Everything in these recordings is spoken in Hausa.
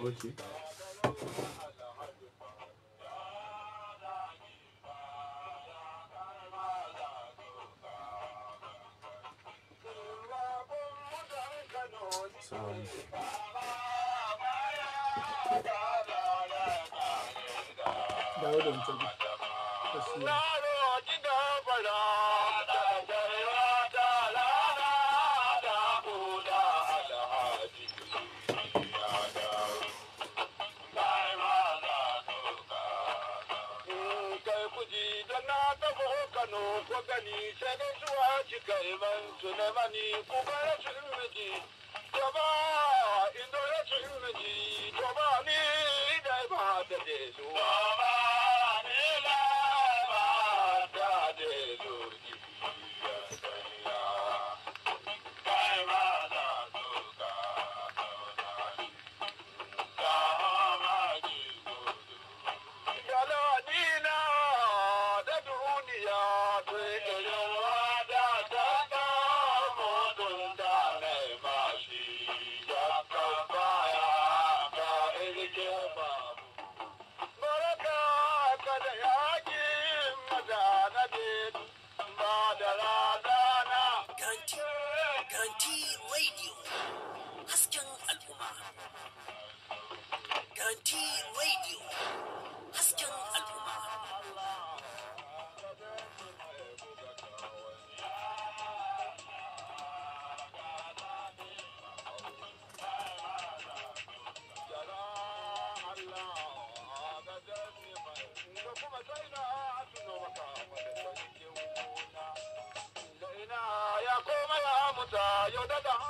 Okay. Sound. dawo da wancan ɗin. Gaskiya. Garanti, Garanti Radio. Hasken al'umma. Garanti Radio. Hasken al'umma. ya koma ya muta yau da da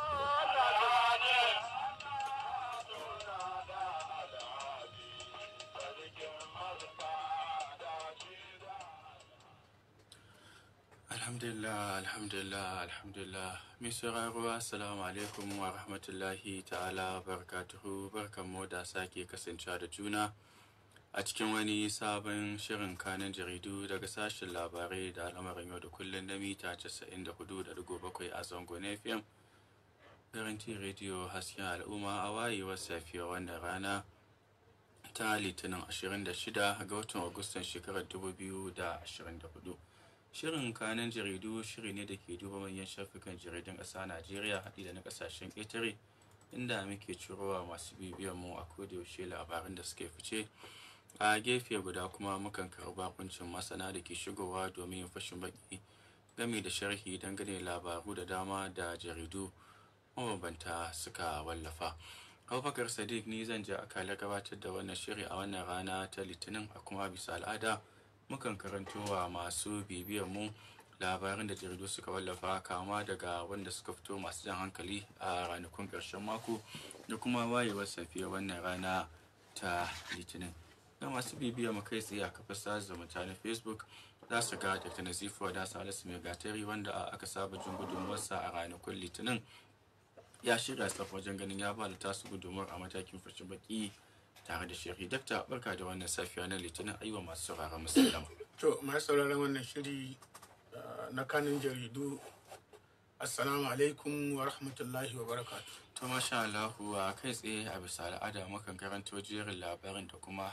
Alhamdulillah, alhamdulillah, alhamdulillah. Mai sauraro assalamu alaikum wa rahmatullahi ta'ala barakatuhu barkanmu da sake kasancewa da juna a cikin wani sabon shirin kanin jaridu daga sashen labarai da al'amarin yau da kullum na mita 94.7 a zangon FM. Garanti Radio hasken al'umma a wayewar safiyar wannan rana ta litinin 26 ga watan Agustan shekarar 2024. Shirin kanan jaridu shiri ne da ke duba manyan shafukan jaridun ƙasa Najeriya haɗi da na ƙasashen ƙetare inda muke cirowa masu bibiyan mu a kodayaushe labaran da suke fice. A gefe guda kuma mukan karɓi bakuncin masana da ke shigowa domin yin fashin baki game da sharhi dangane labaru da dama da jaridu mabambanta suka wallafa. Abubakar Sadiq ni zan je akalar gabatar da wannan shiri a wannan rana ta Litinin a kuma bisa al'ada mukan karanto wa masu bibiyan mu labaran da jaridu suka wallafa kama daga wanda suka fito masu jan hankali a ranakun ƙarshen mako da kuma wayewar safiyar wannan rana ta Litinin. Ga masu bibiya mu kai tsaye a kafar sada zumunta na Facebook za su ga Dr. Nazifu da Salisu Mai Gatari wanda aka saba jin gudunmuwarsa a ranakun Litinin ya shirya tsaf wajen ganin ya ba da tasu gudunmuwar a matakin fashin baki tare da shiri dakta barka da wannan safiya na litinin aiwa masu sauraron musulama To, masu sauraron wannan shiri uh, na kanin jaridu, Assalamu alaikum wa rahmatullahi wa barakatu. to masha Allah a kai tsaye a bisa al'ada mukan karanto jerin labarin da kuma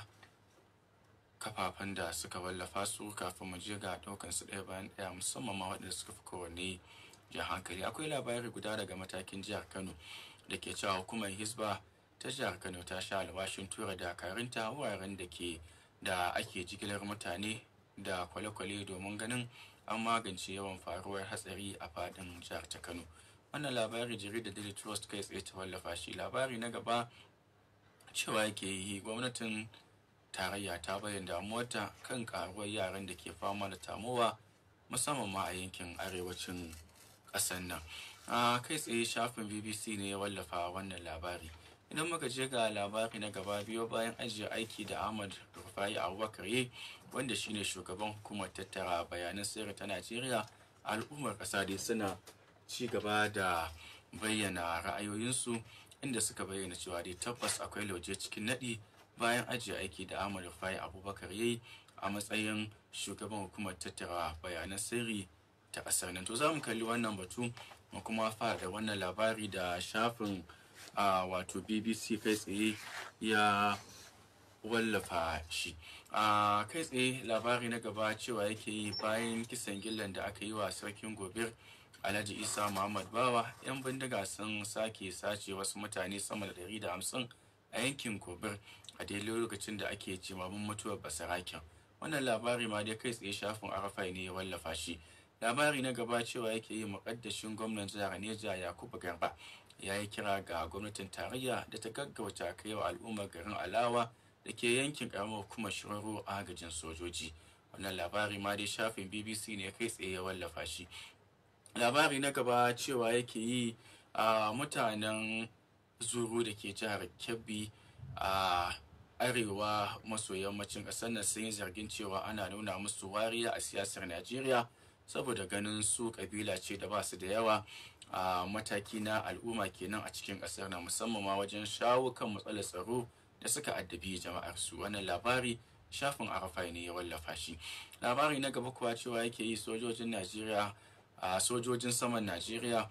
kafafen da suka wallafa su kafin mu je ga daukan su ɗaya bayan ɗaya musamman ma waɗanda suka fi kowanne jan hankali akwai labari guda daga matakin jihar Kano da ke cewa hukumar Hisba ta jihar Kano ta sha alwashin tura dakarunta wuraren da ke da ake jigilar mutane da kwale-kwale domin ganin an magance yawan faruwar hatsari a fadin jihar ta Kano. Wannan labari jaridar Daily Trust kai tsaye ta wallafa shi labari na gaba cewa yake yi gwamnatin tarayya ta bayyana damuwarta kan karuwar yaran da ke fama da tamowa musamman ma a yankin arewacin ƙasar nan. A kai tsaye shafin BBC ne ya wallafa wannan labari. idan muka je ga labari na gaba biyo bayan ajiye aiki da ahmad rufai abubakar yi wanda shine shugaban hukumar tattara bayanan sirri ta najeriya al'ummar ƙasa dai suna ci gaba da bayyana ra'ayoyinsu inda suka bayyana cewa dai tabbas akwai lauje cikin naɗi bayan ajiye aiki da ahmad rufai abubakar yi a matsayin shugaban hukumar tattara bayanan sirri ta ƙasar nan to za mu kalli wannan batu mu kuma fara da wannan labari da shafin a wato bbc kai tsaye ya wallafa shi a kai tsaye labari na gaba cewa yake yi bayan kisan gillan da aka yi wa sarkin gobir alhaji isa muhammad bawa yan bindiga sun sake sace wasu mutane sama da 150 a yankin gobir a daidai lokacin da ake jimamin mutuwar basaraken wannan labari ma dai kai tsaye shafin arafai ne ya wallafa shi labari na gaba cewa yake yi mukaddashin gwamnan jihar neja yakubu garba ya yi kira ga gwamnatin tarayya da ta gaggauta kai wa al'ummar garin alawa da ke yankin karamar hukumar shirarru agajin sojoji wannan labari ma dai shafin bbc ne kai tsaye ya wallafa shi labari na gaba cewa yake yi a mutanen zuru da ke jihar kebbi a arewa maso yammacin ƙasar nan sun yi zargin cewa ana nuna musu wariya a siyasar najeriya saboda ganin su kabila ce da ba su da yawa a mataki na al'umma kenan a cikin ƙasar na musamman ma wajen shawo kan matsalar tsaro da suka addabi jama'ar su wannan labari shafin arafai ne ya wallafa shi labari na gaba kuwa cewa yake yi sojojin najeriya a sojojin saman najeriya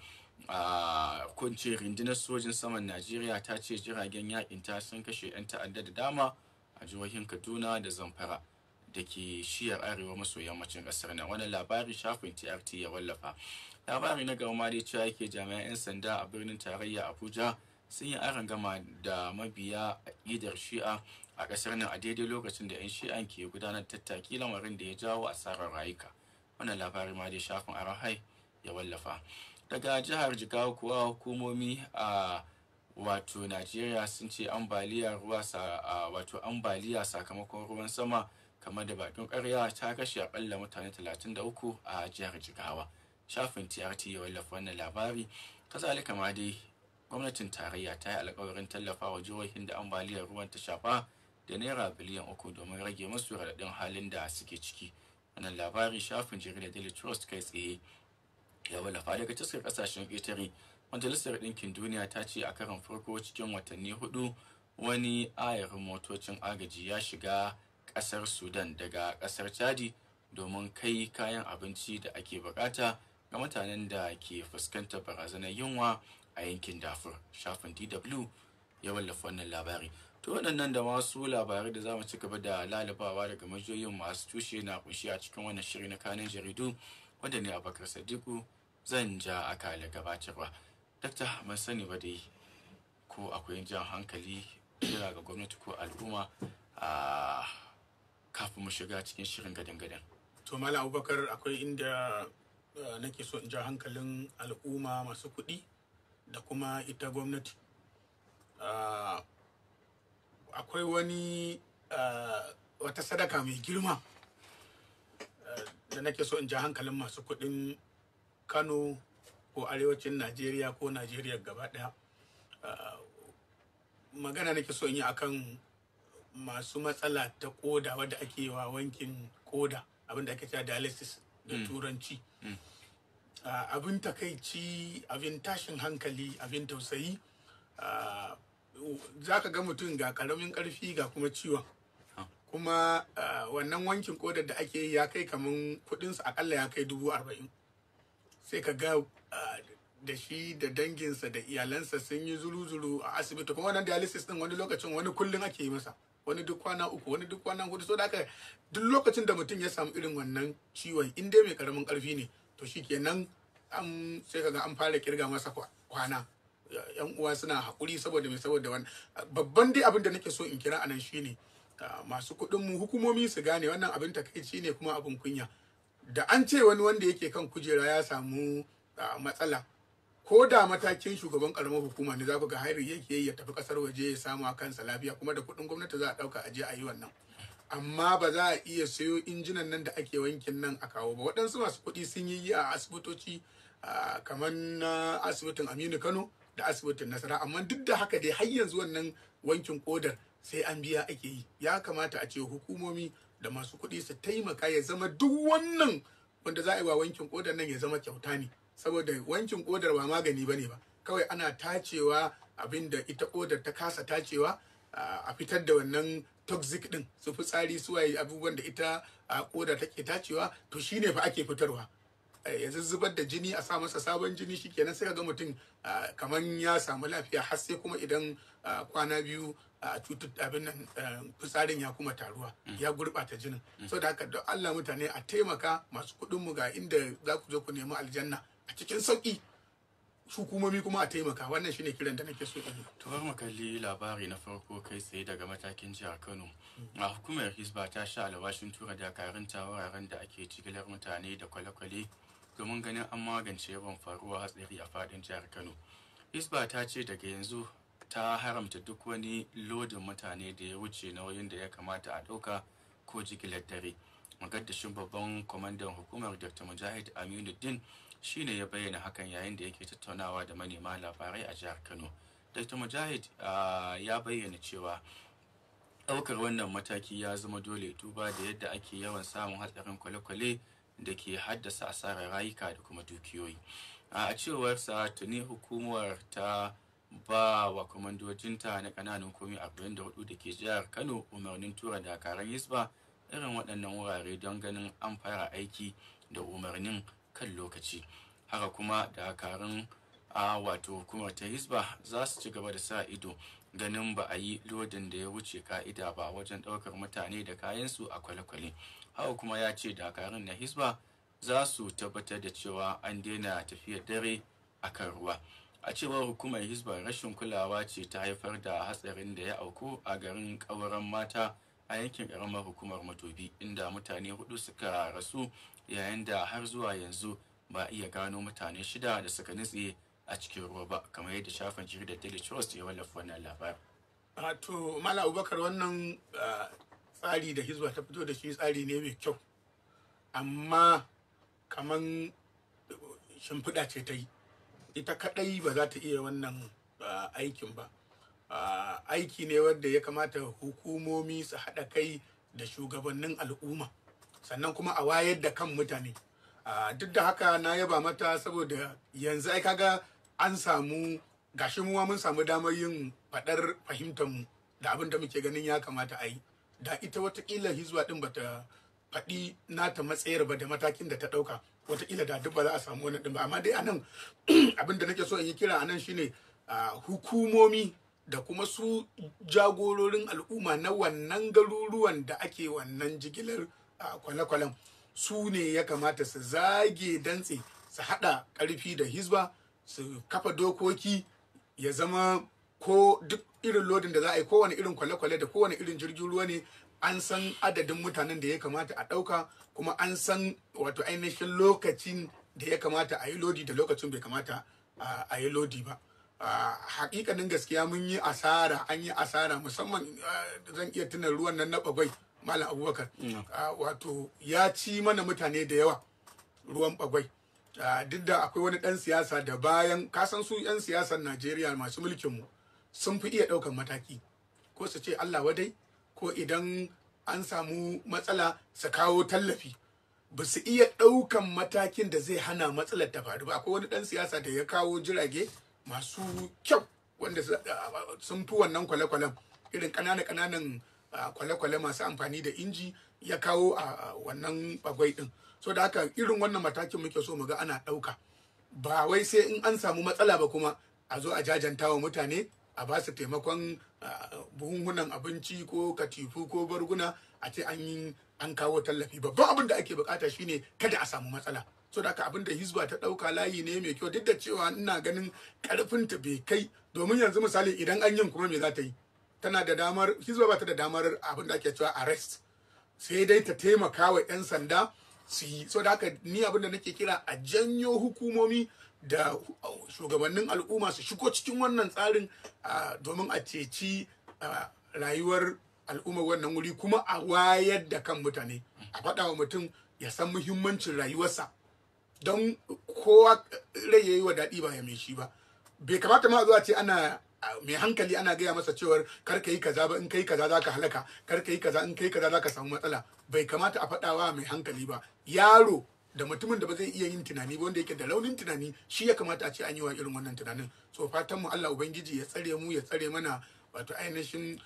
a kunce rundunar sojin saman najeriya ta ce jiragen yakin ta sun kashe 'yan ta'adda da dama a jihohin kaduna da zamfara da ke shiyar arewa maso yammacin kasar nan wannan labari shafin trt ya wallafa labari na gaba ma dai cewa yake jami'an 'yan sanda a birnin tarayya abuja sun yi aron gama da mabiya aƙidar shi'a a ƙasar nan a daidai lokacin da 'yan shi'an ke gudanar tattaki lamarin da ya jawo asarar rayuka wannan labari ma dai shafin arahai ya wallafa daga jihar jigawa kuwa hukumomi a wato najeriya sun ce ambaliya ruwa wato ambaliya sakamakon ruwan sama kamar da bakin karya ta kashe akalla mutane 33 a jihar jigawa shafin trt ya wallafa wannan labari kazalika ma dai gwamnatin tarayya ta yi alkawarin tallafa wa jihohin da ambaliyar ruwan ta shafa da naira biliyan uku domin rage musu raɗaɗin halin da suke ciki wannan labari shafin jaridar daily trust kai tsaye ya wallafa daga taskar kasashen ƙetare majalisar ɗinkin duniya ta ce a karon farko cikin watanni hudu wani ayarin motocin agaji ya shiga ƙasar sudan daga ƙasar chadi domin kai kayan abinci da ake bukata ga mutanen da ke fuskantar barazanar yunwa a yankin dafur shafin dw ya wallafa wannan labari to waɗannan da masu labarai da za mu ci gaba da lalabawa daga majiyoyin masu tushe na kunshi a cikin wannan shiri na kanin jaridu wanda ne abakar sadiku zan ja akala gabatarwa dakta ban sani ba dai ko akwai jan hankali kira ga gwamnati ko al'umma a kafin mu shiga cikin shirin gadan-gadan to malam abubakar akwai inda nake so in ja hankalin al'umma masu kuɗi da kuma ita gwamnati akwai wani wata sadaka mai girma da nake so in ja hankalin masu kuɗin kano ko arewacin najeriya ko najeriya gaba ɗaya magana nake so in yi akan masu matsala ta koda wadda ake wa wankin koda abinda ake cewa dialysis da turanci abin takaici abin tashin hankali abin tausayi za ka ga mutum ga karamin karfi ga kuma ciwon kuma wannan wankin kodar da ake yi ya kai kaman kudinsa akalla ya kai dubu arba'in sai ka ga da shi da danginsa da iyalansa sun yi zuru-zuru a asibiti kuma wannan dialysis din wani lokacin wani kullum ake yi masa wani duk kwana uku wani duk kwana hudu so da haka duk lokacin da mutum ya samu irin wannan ciwon in dai mai karamin karfi ne to shi kenan an sai kaga an fara kirga masa kwana yan uwa suna haƙuri saboda mai saboda wani babban dai abin da nake so in kira anan shine masu kuɗin mu hukumomi su gane wannan abin takaici ne kuma abin kunya da an ce wani wanda yake kan kujera ya samu matsala ko da matakin shugaban karamar hukuma ne za ku ga hairi yake ya tafi kasar waje ya samu a kansa lafiya kuma da kuɗin gwamnati za a ɗauka a je a yi wannan amma ba za a iya sayo injinan nan da ake wankin nan a kawo ba waɗansu masu kuɗi sun yi a asibitoci kamar na asibitin aminu kano da asibitin nasara amma duk da haka dai har yanzu wannan wankin kodar sai an biya ake yi ya kamata a ce hukumomi da masu kuɗi su taimaka ya zama duk wannan wanda za a yi wa wankin kodar nan ya zama kyauta ne saboda wankin kodar ba magani bane ba kawai ana tacewa abin da ita kodar ta kasa tacewa a fitar da wannan toxic din su fitsari su waye abubuwan da ita a koda take tacewa to shine fa ake fitarwa eh, ya zuzzubar da jini a sa masa sabon jini shikenan sai ka ga mutum ah, kaman ya samu lafiya har sai kuma idan ah, kwana biyu a cutut abin nan eh, fitsarin ya kuma taruwa ya gurɓata jinin so da haka don Allah mutane a taimaka masu kuɗin mu ga inda za ku je ku nemi aljanna a cikin sauki hukumomi kuma a taimaka wannan shine kiran da nake so in yi To bar mu kalli labari na farko kai tsaye daga matakin jihar Kano. A hukumar Hisba ta sha alwashin tura dakarunta wuraren da ake jigilar mutane da kwale-kwale domin ganin an magance yawan faruwa hatsari a fadin jihar Kano. Hisba ta ce daga yanzu ta haramta duk wani lodin mutane da ya wuce nauyin da ya kamata a ɗauka ko jigilar dare. Magaddashin babban kwamandan hukumar Dr. Mujahid Aminuddin shine ya bayyana hakan yayin da yake tattaunawa da manema labarai a jihar Kano. Dr. Mujahid ah, ya bayyana cewa ɗaukar wannan mataki ya zama dole duba da yadda ake yawan samun hatsarin kwale-kwale da ke haddasa asarar rayuka da kuma dukiyoyi. A cewarsa tuni hukumar ta ba wa kwamandojinta na ƙananan komi 44 da ke jihar Kano umarnin tura dakaran Hisba irin waɗannan wurare don ganin an fara aiki da umarnin kan lokaci. Haka kuma dakarun a wato hukumar ta hisba za su ci gaba da sa ido ganin ba a yi lodin da ya wuce ka'ida ba wajen ɗaukar mutane da kayansu a kwale-kwale haka kuma ya ce dakarun na hisba za su tabbatar da cewa an daina tafiyar dare a kan ruwa a cewar hukumar hisba rashin kulawa ce ta haifar da hatsarin da ya auku a garin ƙauren mata a yankin ƙaramar hukumar matobi inda mutane hudu suka rasu yayin da har zuwa yanzu ba a iya gano mutane shida da suka nutse a cikin ruwa ba kamar yadda shafin jaridar daily trust ya wallafa wannan labarin a to mala abubakar wannan ah, tsari da hizba ta fito da shi tsari ne mai kyau amma kaman shimfiɗa ce ta yi ita kaɗai ba za ta iya wannan ah, aikin ba Ah, aiki ne wanda ya kamata hukumomi su haɗa kai da shugabannin al'umma sannan kuma a wayar da kan mutane Ah, duk da haka na yaba mata saboda yanzu ai kaga an samu gashi muwa mun samu damar yin faɗar fahimtar mu da abin da muke ganin ya kamata a yi da ita watakila hizba din bata faɗi nata matsayar ba da matakin da ta ɗauka watakila da duk ba za a samu wani ɗin ba amma dai anan abin da nake so in yi kira anan shine ah, hukumomi da kuma su jagororin al'umma na wannan garuruwan da ake wannan jigilar ah, kwale-kwalen su ne ya kamata su zage dantse su haɗa ƙarfi da hizba su kafa dokoki ya zama ko duk irin lodin da za a yi kowane irin kwale-kwale da kowane irin jirgin ruwa ne an san adadin mutanen da ya kamata a ɗauka kuma an san wato ainihin lokacin da ya kamata a yi lodi da lokacin bai kamata a a yi lodi ba a hakikanin gaskiya mun yi asara an yi asara musamman ah, zan iya tuna ruwan nan na bagwai malam abubakar Ah, wato ya ci mana mutane da yawa ruwan bagwai Ah, duk da akwai wani ɗan siyasa da bayan kasan su 'yan siyasar najeriya masu mulkinmu sun fi iya ɗaukan mataki ko su ce allah wadai ko idan an samu matsala su kawo tallafi ba su iya ɗaukan matakin da zai hana matsalar ta faru ba akwai wani ɗan siyasa da ya kawo jirage masu kyau wanda su- sun fi wannan kwale-kwalen irin ƙananan ƙananan ah, kwale-kwale masu amfani da inji ya kawo a a wannan bagwai ɗin so da haka irin wannan matakin muke so mu ga ana ɗauka ba wai sai in an samu matsala ba kuma a zo a jajanta wa mutane a ba su taimakon ah, buhunhunan abinci ko katifu ko barguna a ce an yi an kawo tallafi babban abin da ake bukata shine kada a samu matsala so da haka abin da hizba ta dauka layi ne mai kyau duk da cewa ina ganin karfin ta bai kai domin yanzu misali idan an yin kuma me za ta yi tana da damar hizba ba ta da damar abin da ake cewa arrest sai dai ta taimaka wa 'yan sanda su yi so da haka ni abin da nake kira a janyo hukumomi da shugabannin al'umma su shigo cikin wannan tsarin ah, domin a ceci ah, rayuwar al'ummar wannan wuri kuma a wayar da kan mutane a faɗa wa mutum ya san muhimmancin rayuwarsa don kowa rai ya yi wa daɗi ba ya mai shi ba bai kamata ma zuwa ce ana a, mai hankali ana gaya masa cewar kar ka yi kaza ba in kai kaza za ka halaka kar ka yi kaza in kai kaza za ka samu matsala bai kamata a faɗawa mai hankali ba yaro da mutumin da ba zai iya yin tunani ba wanda yake da raunin tunani shi ya kamata a ce an yi wa irin wannan tunanin so fatan mu Allah ubangiji ya tsare mu ya tsare mana wato ainihin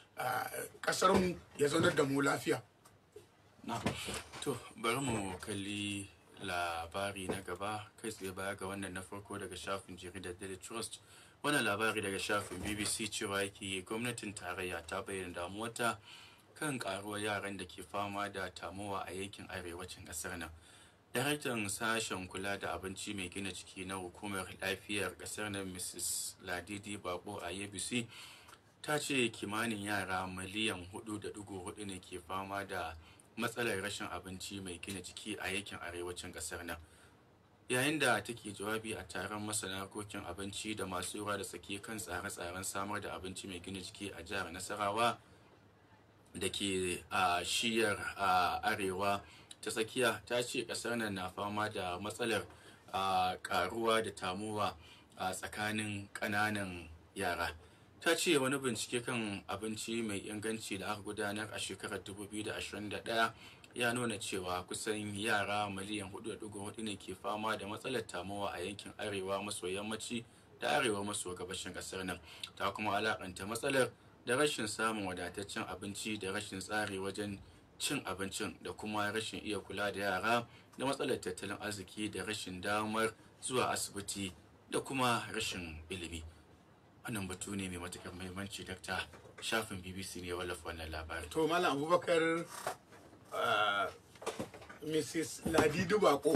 kasar mu ya zaunar da mu lafiya na to bari mu kalli labari na gaba kai tsaye baya ga wannan na farko daga shafin jaridar daily trust wannan labari daga shafin bbc cewa yake gwamnatin tarayya ta bayyana damuwarta kan karuwar yaran da ke fama da tamowa a yankin arewacin kasar nan daraktan sashen kula da abinci mai gina jiki na hukumar lafiyar kasar nan mrs ladidi bako a abc ta ce kimanin yara miliyan 4.4 ne ke fama da matsalar rashin abinci mai gina jiki a yankin arewacin kasar nan yayin da take jawabi a taron masana harkokin abinci da masu ruwa da tsaki kan tsare-tsaren samar da abinci mai gina jiki a jihar nasarawa da ke a shiyar a arewa ta tsakiya ta ce kasar nan na fama da matsalar a karuwa da tamuwa a tsakanin ƙananan yara ta ce wani bincike kan abinci mai inganci da aka gudanar a shekarar 2021 ya nuna cewa kusan yara miliyan 4.4 ne ke fama da matsalar tamowa a yankin arewa maso yammaci da arewa maso gabashin kasar nan ta kuma alakanta matsalar da rashin samun wadataccen abinci da rashin tsari wajen cin abincin da kuma rashin iya kula da yara da matsalar tattalin arziki da rashin damar zuwa asibiti da kuma rashin ilimi wannan batu ne mai matuƙar muhimmanci dakta shafin bbc ne wallafa wannan labarin to malam abubakar uh, mrs ladidu bako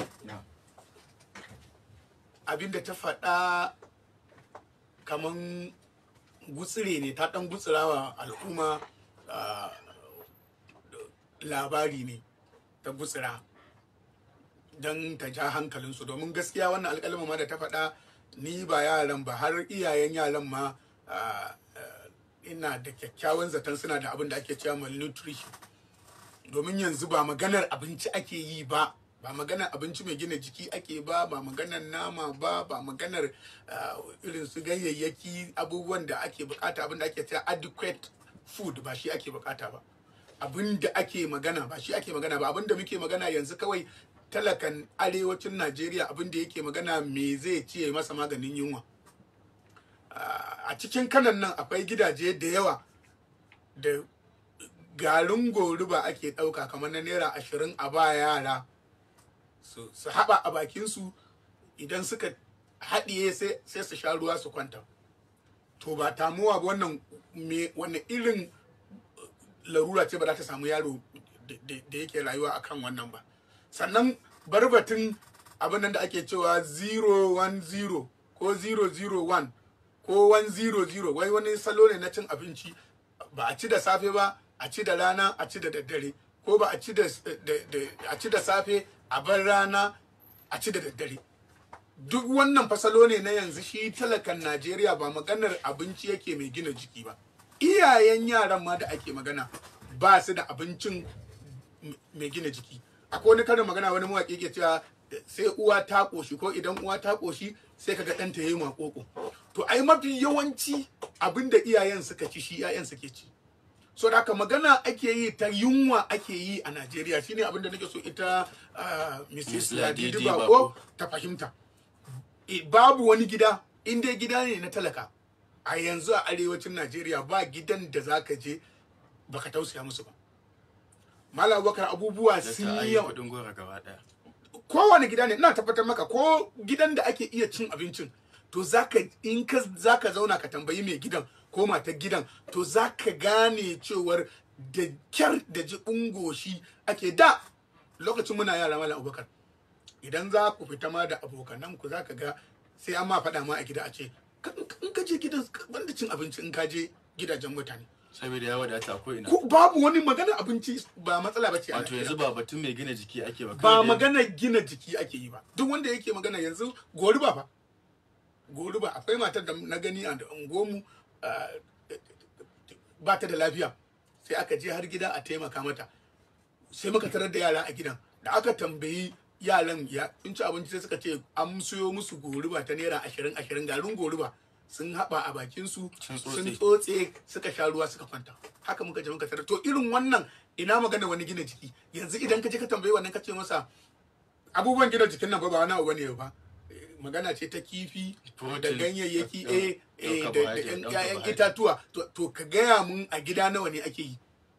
abinda ta faɗa kaman gutsire ne ta ɗan gutsirawa al'umma uh, labari ne ta gutsira don ta ja hankalinsu domin gaskiya wannan alƙalma ma da ta faɗa ni ba yaran ba har iyayen yaran ma uh, ina da kyakkyawan zaton suna da abin da ake cewa malnutrition domin yanzu ba maganar abinci ake yi ba ba maganar abinci mai gina jiki ake ba ba maganar nama ba ba maganar irin su ganyayyaki abubuwan da ake bukata abin da ake cewa adequate food ba shi ake bukata ba abin da ake magana ba shi ake magana ba abin da muke magana yanzu kawai talakan arewacin najeriya abin da yake magana me zai ciye masa maganin yunwa a cikin kanan nan akwai gidaje da yawa da garin goruba ake ɗauka kamar na naira ashirin a ba yara su haɓa a bakinsu idan suka haɗiye sai su sha ruwa su kwanta to ba tamuwa ba wannan wannan irin larura ce ba za ta samu yaro da yake rayuwa akan wannan ba sannan barbatin abin nan da ake cewa 010 ko 001 ko 100 wai wani salo ne na cin abinci ba a ci da safe ba a ci da rana a ci da daddare ko ba a ci da a ci da safe a bar rana a ci da daddare duk wannan fasalo ne na yanzu shi talakan Najeriya ba maganar abinci yake mai gina jiki ba iyayen yaran ma da ake magana ba su da abincin mai gina jiki akwai wani karin magana wani mawaƙi ke cewa sai uwa ta ƙoshi ko idan uwa ta ƙoshi sai kaga ɗanta ya yi maƙoƙo to ai mafi yawanci abin da iyayen suka ci shi iyayen suke ci so da haka magana ake yi ta yunwa ake yi a Najeriya shine abin da nake so ita Mrs. Ladidi Bako ta fahimta babu wani gida in dai gida ne na talaka a yanzu a arewacin Najeriya ba gidan da zaka je baka tausaya musu ba Malam Bakar abubuwa sun yi yawa kowane gida ne ina tabbatar maka ko gidan da ake iya cin abincin to zaka in ka zaka zauna ka tambayi mai gidan ko matar gidan to zaka gane cewar da kyar da ji goshi ake da lokacin muna yara Malam Abubakar idan za ku fita ma da abokanan ku zaka ga sai an ma faɗa ma a gida a ce in ka je gidan banda cin abinci in ka je gidajen mutane saboda ya wadata ko ina babu wani magana abinci ba matsala ba ce wato yanzu ba batun mai gina jiki ake ba ba magana gina jiki ake yi ba duk wanda yake magana yanzu goruba ba goruba akwai matar da na gani a ungomu ba ta da lafiya sai aka je har gida a taimaka mata sai muka tarar da yara a gidan da aka tambayi yaran ya sun ci abinci sai suka ce an siyo musu goruba ta naira ashirin ashirin garin goruba sun haɓa a bakinsu sun tsotse suka sha ruwa suka kwanta haka muka je muka tarar to irin wannan ina magana wani gina jiki yanzu idan ka je ka tambayi wannan ka ce masa abubuwan gina jikin nan ba ba wani abu bane ba magana ce ta kifi da ganyayyaki eh da ƴaƴan itatuwa to ka gaya mun a gida nawa ne ake yi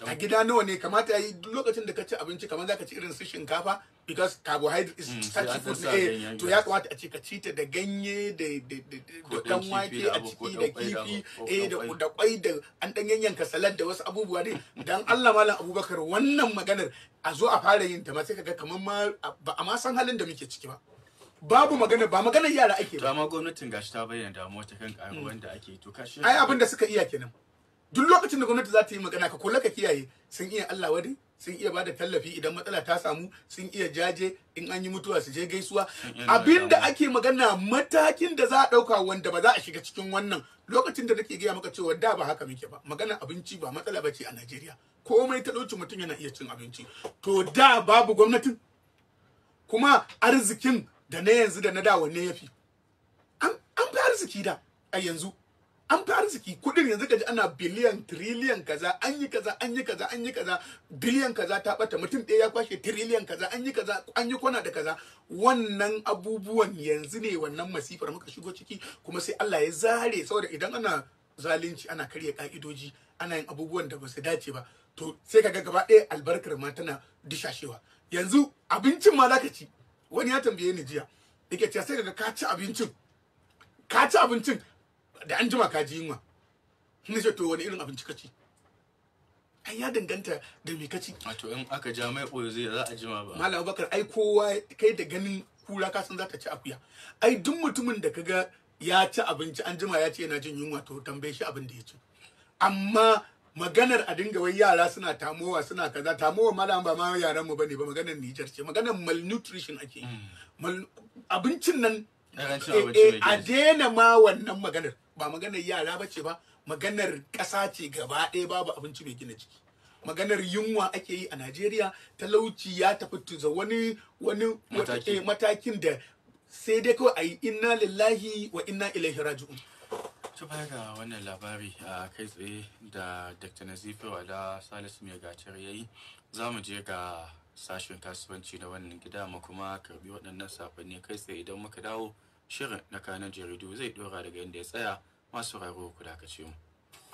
a gida nawa ne kamata yi duk lokacin da ka ci abinci kamar za ka ci irin su shinkafa because carbohydrate is Mm, sai starchy an food sa ne ganyen to gas. ya kamata a ce ka ci ta da ganye da da da Ko da ɗan dan kifi wake da a abu, ko ciki ɗan da ƙwai da kifi abu, ko eh ɗan da ƙwai. da kwai da an dan yanyanka salad da wasu abubuwa ne dan Allah malam Abubakar wannan maganar a zo a fara yin ta ma sai kaga kamar ma ba a ma san halin da muke ciki ba babu magana ba maganar yara ake to ba amma gwamnatin gashi ta bayyana damuwa ta kan karuwan da ake to kashi ai abin da suka iya kenan duk lokacin da gwamnati za ta yi magana ka kula ka kiyaye sun iya Allah wadai sun iya bada tallafi idan matsala ta samu sun iya jaje in an yi mutuwa su je gaisuwa iya abin da nuna ake magana matakin da za a dauka wanda ba za a shiga cikin wannan lokacin da nake gaya maka cewa da ba haka muke ba magana abinci ba matsala bace a Najeriya komai ta dauki mutum yana iya cin abinci to da babu gwamnatin kuma arzikin da na yanzu da na da wanne yafi an an fi arziki da a yanzu an fi arziki kudin yanzu kaji ana biliyan triliyan kaza an yi kaza an yi kaza an yi kaza biliyan kaza ta bata mutum ɗaya ya kwashe triliyan kaza an yi kaza an yi kwana da kaza wannan abubuwan yanzu ne wannan masifar muka shigo ciki kuma sai Allah ya zare saboda idan ana zalunci ana karya ka'idoji ana yin abubuwan da ba su dace ba to sai kaga gaba ɗaya albarkar ma tana dishashewa yanzu abincin ma zaka ci wani ya tambaye ni jiya yake cewa sai kaga ka ci abincin ka ci abincin da an jima ka ji yunwa na ce to wani irin abinci ka ci ai ya danganta da me ka ci wato in aka ja mai ɓoyo zai za a jima ba malam abubakar ai kowa kai da ganin kura ka san za ta ci akuya ai duk mutumin da kaga ya ci abinci an jima ya ce yana jin yunwa to tambaye shi abin da ya ci amma maganar a dinga wai yara suna tamowa suna kaza tamowa malam ba ma yaran mu bane ba maganar Niger ce maganar malnutrition ake yi Mal- abincin nan Ƙarancin eh, abinci eh, mai a gina jiki. daina ma wannan maganar ba maganar yara ba ce ba maganar ƙasa ce gaba ɗaya babu abinci mai gina jiki maganar yunwa ake yi a Najeriya talauci ya tafi tuza wani wani Mataki. eh, matakin da sai dai kawai a yi inna lillahi wa inna ilaihi raji'un ta baya ga wannan labari a kai tsaye da dr nazifi wada salisu mai gacar ya yi za mu je ga sashen kasuwanci na wannan gida mu kuma karbi waɗannan sakonni kai tsaye idan muka dawo shirin na kanan jaridu zai dora daga inda ya tsaya masu raro ku dakace mu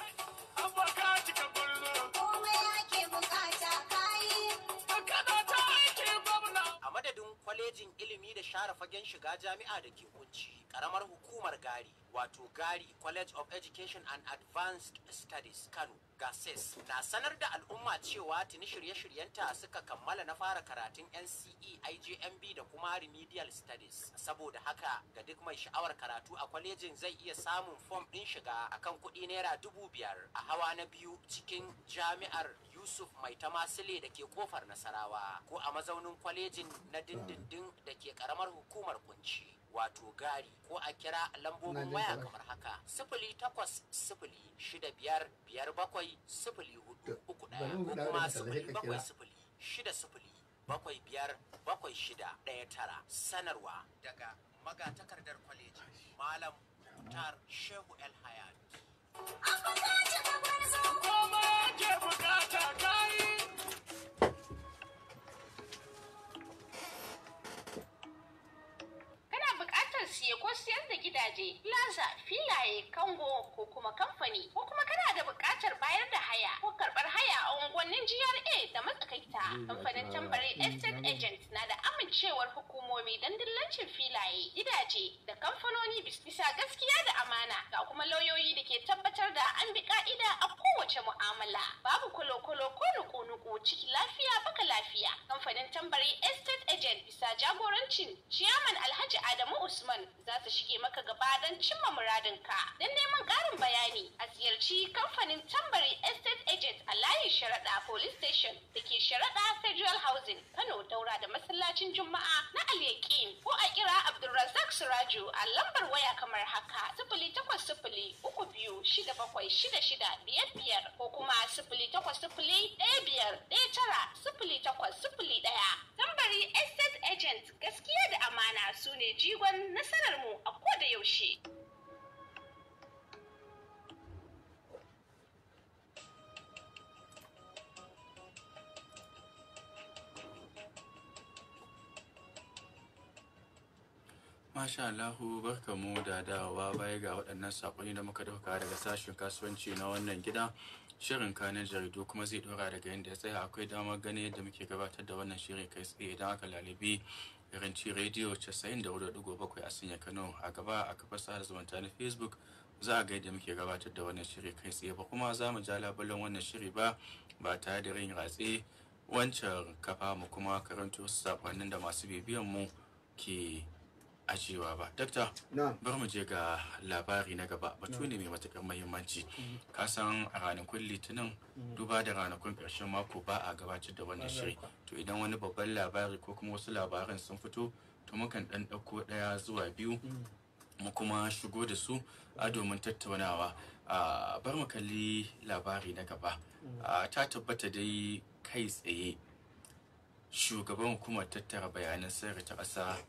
Abaka cika bullo, komai ake bukata kayi kada ta aiki gwamna. a madadin kwalejin ilimi da share fagen shiga jami'a da ke kunci karamar hukumar gari wato gari college of education and advanced studies kano gases na sanar da al'umma cewa tuni shirye-shiryenta suka kammala na fara karatun nce ijmb da kuma remedial studies saboda haka ga duk mai sha'awar karatu a kwalejin zai iya samun fom ɗin shiga akan kuɗi naira dubu biyar a hawa na biyu cikin jami'ar Yusuf Mai Tamasile da ke kofar Nasarawa ko a mazaunin kwalejin na dindindin da ke karamar hukumar kunci wato gari ko a kira lambobin waya kamar haka sifili takwas sifili shida biyar biyar bakwai sifili hudu uku ɗaya ko kuma sifili bakwai sifili shida sifili bakwai biyar bakwai shida ɗaya tara sanarwa daga magatakardar kwaleji malam Mutar Shehu El Hayat. an bukaci gabar zo Komai ake bukata kayi. Kana buƙatar siye ko siyar da gidaje, plaza, filaye, kango ko kuma kamfani ko kuma kana da buƙatar bayar da haya ko karɓar haya a unguwannin GRA da matsakaita. Kamfanin tambari Estate Agent na da amincewar hukumomi don dillancin filaye, gidaje da kamfanoni bisa gaskiya da amana ga kuma lauyoyi da ke tabbatar da an bi ka'ida a kowace mu'amala. Babu kolo-kolo ko nuku-nuku ciki lafiya baka lafiya. Kamfanin tambari Estate Agent bisa jagorancin Ciyaman Alhaji Adamu Usman za su shige maka gaba don cimma muradinka. Don neman ƙarin bayani a ziyarci kamfanin tambari Estate Agent a layin sharaɗa Police Station da ke sharaɗa Federal Housing Kano daura da masallacin Juma'a na Al-Yaqin ko a kira Abdulrazak Suraju a lambar waya kamar haka sifili takwas sifili uku biyu shida bakwai shida shida biyar biyar ko kuma sifili takwas sifili ɗaya biyar ɗaya tara sifili takwas sifili ɗaya. Tambari Estate Agent gaskiya da amana su ne jigon nasararmu a koda yaushe. Masha Allahu barkamu da dawowa baya ga waɗannan saƙonni da muka dauka daga sashen kasuwanci na wannan gida shirin kanin jaridu kuma zai dora daga yadda ya tsaya akwai damar ganin yadda muke gabatar da wannan shirin kai tsaye idan aka lalibi irinci rediyo 94.7 a sanya kano a gaba a kafar sada zumunta na facebook za a ga yadda muke gabatar da wannan shiri kai tsaye ba kuma za mu ja labulen wannan shiri ba ba tare da rin ratse wancan kafa mu kuma karanto wasu sakonnin da masu bibiyan mu ke ajiyewa ba dakta na'am bar mu je ga labari na gaba batu ne mai matuƙar muhimmanci ka san a ranakun litinin duba da ranakun ƙarshen mako ba a gabatar da wannan shiri to idan wani babban labari ko kuma wasu labaran sun fito to mukan ɗan ɗauko ɗaya zuwa biyu mu kuma shigo da su a domin tattaunawa a bar mu kalli labari na gaba a ta tabbata dai kai tsaye shugaban hukumar tattara bayanan sirri ta ƙasa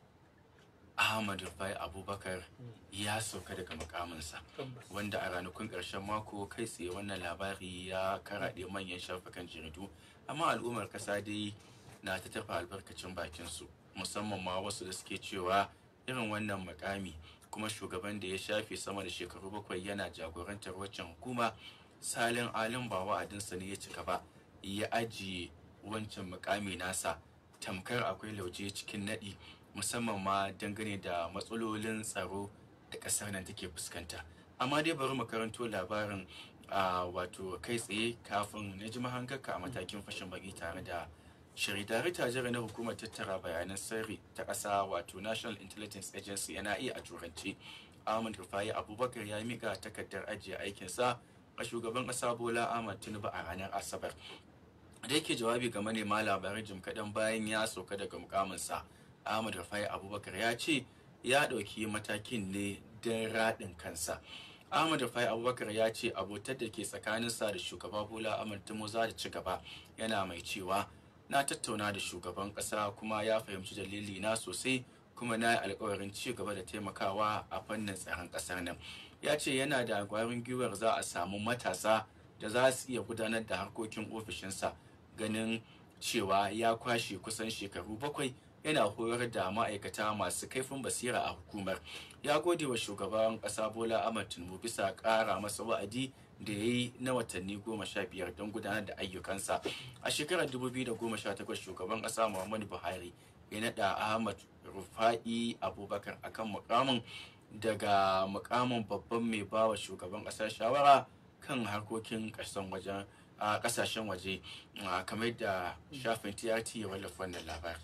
Ahmad Rufai Abubakar ya sauka daga mukaminsa tabbas wanda a ranakun ƙarshen mako kai tsaye wannan labari ya karaɗe manyan shafukan jaridu amma al'ummar ƙasa dai na ta tafa albarkacin bakinsu musamman ma wasu da suke cewa irin wannan mukami kuma shugaban da ya shafe sama da shekaru bakwai yana jagorantar waccan hukuma salin alin ba wa'adinsa ne ya cika ba ya ajiye wancan mukami nasa tamkar akwai lauje cikin naɗi musamman ma dangane da matsalolin tsaro da ƙasar nan take fuskanta amma dai bari mu karanto labarin a wato kai tsaye kafin na ji mahangarka a matakin fashin baki tare da shiri darakta jira na hukumar tattara bayanan sirri ta ƙasa wato national intelligence agency yana iya a turanci ahmad rufai abubakar ya mika takardar ajiye aikinsa a shugaban ƙasa bola ahmad tinubu a ranar asabar da yake jawabi ga manema labarai jim kaɗan bayan ya sauka daga mukaminsa ahmad rufai abubakar ya ce ya ɗauki matakin ne don raɗin kansa ahmad rufai abubakar ya ce abotar da ke tsakaninsa da shugaba bola ahmad tinubu za ta ci gaba yana mai cewa na tattauna da shugaban ƙasa kuma ya fahimci dalili na sosai kuma na yi alkawarin ci gaba da taimakawa a fannin tsaron ƙasar nan ya ce yana da gwarin gwiwar za a samu matasa da za su iya gudanar da harkokin ofishinsa ganin cewa ya kwashe kusan shekaru bakwai yana horar da ma'aikata masu kaifin basira a hukumar ya gode wa shugaban ƙasa bola ahmad tinubu bisa ƙara masa wa'adi da ya yi na watanni goma sha biyar don gudanar da ayyukansa a shekarar 2018 shugaban ƙasa muhammadu buhari ya naɗa ahmad rufa'i abubakar akan mukamin daga mukamin babban mai bawa shugaban ƙasa shawara kan harkokin ƙasan wajen a ƙasashen waje a, kamar da shafin trt ya wallafa wannan labari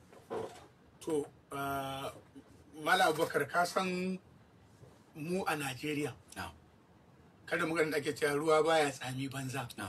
to ah, mala abubakar ka san mu a najeriya na kada maganin da ake cewa ruwa baya tsami banza na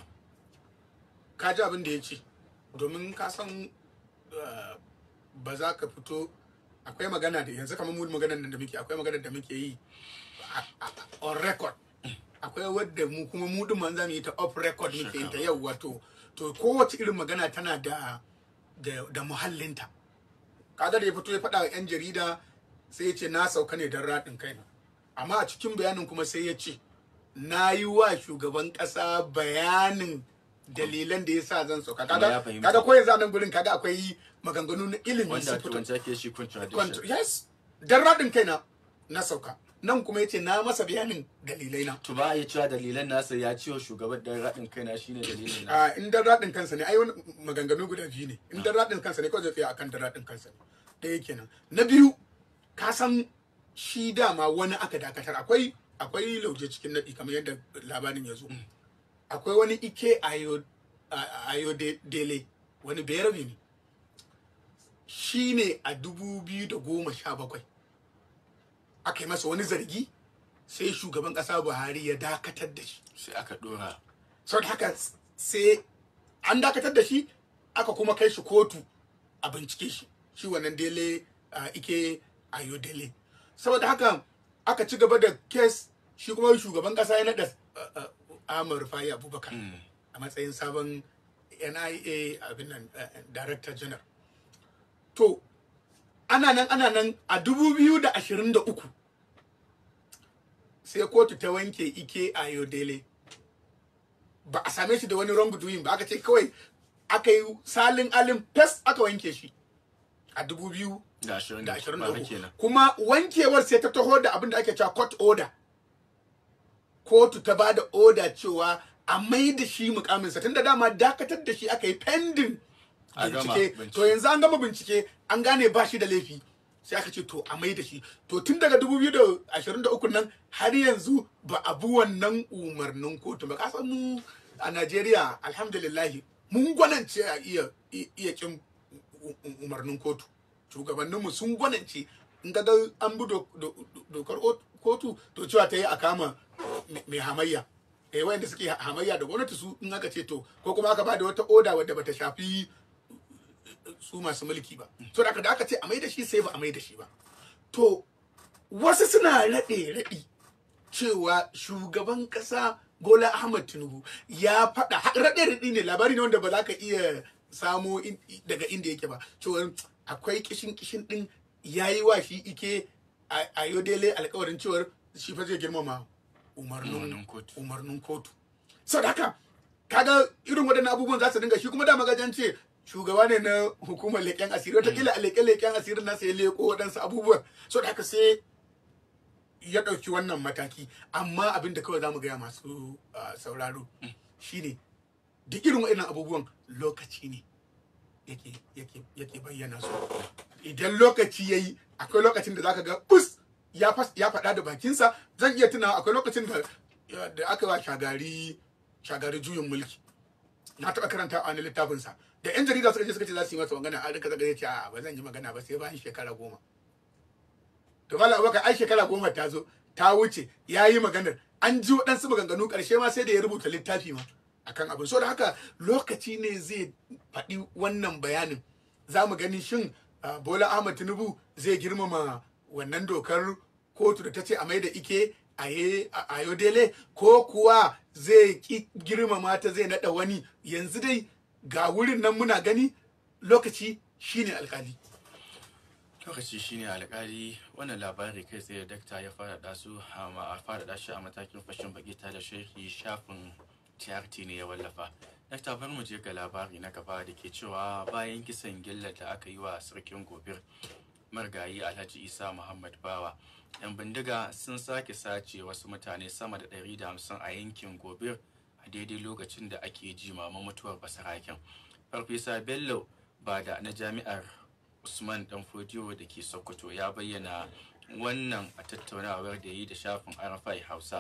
ka ji abin da ya ce domin ka san ah, ba za ka fito akwai magana da yanzu kamar mu maganar nan da muke akwai magana da muke yi a- a- on record akwai wadda mu kuma mu din za mu yi ta off record muke yin ta yau wato to kowace irin magana tana da da, da muhallinta kaga da ya fito ya faɗa wa 'yan jarida sai ya ce na sauka ne don raɗin kaina amma a cikin bayanin kuma sai ya ce na yi wa shugaban ƙasa bayanin dalilan da ya sa zan sauka Kuma ya kaga fahimta. kaga ko yanzu a nan gurin kaga akwai maganganu na ilimi wanda sun a fito turanci ake shi Kwanto- contradiction yes dan raɗin kaina na sauka nan kuma yace na masa bayanin dalilai na to ba a iya cewa dalilan nasa ya ciwo shugaban dan raɗin kaina shine dalilin nasa a in dan raɗin kansa ne ai wani maganganu guda biyu ne in dan raɗin kansa ne kawai zai tsaya akan dan raɗin kansa ne ɗaya kenan na biyu ka san shi dama wani aka dakatar akwai akwai lauje cikin naɗi kamar yadda labarin ya zo akwai wani ike ayo a- ayo de- dele wani bayarabe ne shi ne a dubu biyu da goma sha bakwai aka yi masa wani zargi sai shugaban ƙasa buhari ya dakatar da shi sai aka dora sau da haka sai an dakatar da shi aka kuma kai shi kotu a bincike shi shi wannan dele a ike ayo dele saboda haka aka ci gaba da kes shi kuma shugaban kasa ya naɗa amur fayi abubakar a matsayin sabon nia abin nan eh, director general to ana nan ana nan a dubu biyu da ashirin da uku sai kotu ta wanke ike ayo dele ba a same shi da wani wrong doing ba aka ce kawai aka yi salin alin fes aka wanke shi a dubu biyu da ashirin da da ashirin da bara uku kenan kuma wankewar sai ta taho da abin da ake cewa court order kotu ta ba da order cewa a mai da shi mukaminsa tunda dama dakatar da shi aka yi pending A gama bincike bincike. to yanzu an gama bincike an gane ba shi da laifi sai aka ce to a mai da shi to tun daga 2023 nan har yanzu ba a bi wannan umarnin kotu ba kasan mu a Najeriya alhamdulillahi mun gwanance a iya iya kin u- u- umarnin kotu shugabanninmu sun gwanance in ga an bi do- do- dokar ot- kotu to cewa ta yi a kama mai- mai hamayya eh wayanda suke hamayya da gwamnati su in aka ce to ko kuma aka ba da wata oda wadda bata shafi su masu mulki ba so da aka da aka ce a mai da shi sai ba a mai da shi ba to wasu suna raɗe raɗi cewa shugaban ƙasa Bola Ahmad Tinubu ya faɗa ha- raɗe raɗi ne labari ne wanda ba za ka iya samo in- daga inda yake ba cewa akwai kishin kishin ɗin ya yi wa shi ike a a yodele alkawarin cewar shi fa zai girmama umarnin Umarnin kotu. umarnin kotu sau da haka kaga irin waɗannan abubuwan za su dinga shi kuma da magajan ce shugaba ne na hukumar leƙen asiri wataƙila a leƙe-leƙen asirin nasa ya leƙo waɗansu abubuwan so da haka sai ya ɗauki wannan mataki amma abin da kawai za mu gaya masu ah, sauraro shine duk irin waɗannan abubuwan lokaci ne yake yake yake bayyana su idan lokaci ya yi akwai lokacin da zaka ga bus ya fas ya faɗa da bakinsa zan iya tunawa akwai lokacin da da aka wa shagari shagari juyin mulki na taɓa karanta a wani littafinsa da yan jarida suka je suka ce za su yi masa magana a rika zaga ya ce a ba zan yi magana ba sai bayan shekara goma to malam abubakar ai shekara goma ta zo ta wuce ya yi maganar an ji waɗansu maganganu ƙarshe ma sai da ya rubuta littafi ma akan abin so da haka lokaci ne zai faɗi wannan bayanin za mu gani shin ah, bola ahmad tinubu zai girmama wannan dokar kotu da ta ce a mai da ike a ye- a- a yodele ko kuwa zai ki girmama ta zai naɗa wani yanzu dai ga wurin nan muna gani lokaci shine alkali lokaci shine alkali wannan labari kai tsaye dakta ya faɗaɗa su a faɗaɗa shi a matakin fashin baki ta da sharhi shafin TRT ne ya wallafa dakta bar mu je ga labari na gaba da ke cewa bayan kisan gillar da aka yi wa sarkin gobir margayi alhaji isa muhammad bawa yan bindiga sun sake sace wasu mutane sama da 150 a yankin gobir a daidai lokacin da ake jimamin mutuwar basaraken farfesa bello ba da na jami'ar usman dan fodiyo da ke sokoto ya bayyana wannan a tattaunawar da yi da shafin arafai hausa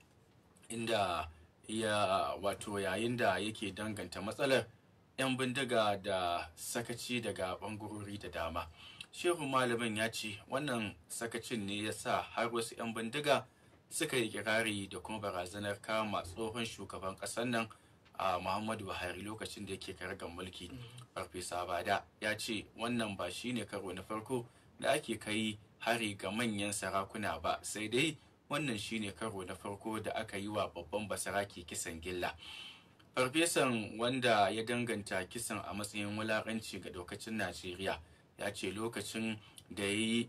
inda ya wato yayin da yake danganta matsalar 'yan bindiga da sakaci daga bangarori da dama shehu malamin ya ce wannan sakacin ne ya sa har wasu 'yan bindiga suka yi kirari da kuma barazanar kama tsohon shugaban ƙasar nan a muhammadu buhari lokacin da yake kargan mulki farfesa bada ya ce wannan ba shine karo na farko da ake kai hari ga manyan sarakuna ba sai dai wannan shine karo na farko da aka yi wa babban basarake kisan gilla farfesan wanda ya danganta kisan a matsayin wulaƙanci ga daukacin najeriya ya ce lokacin da ya yi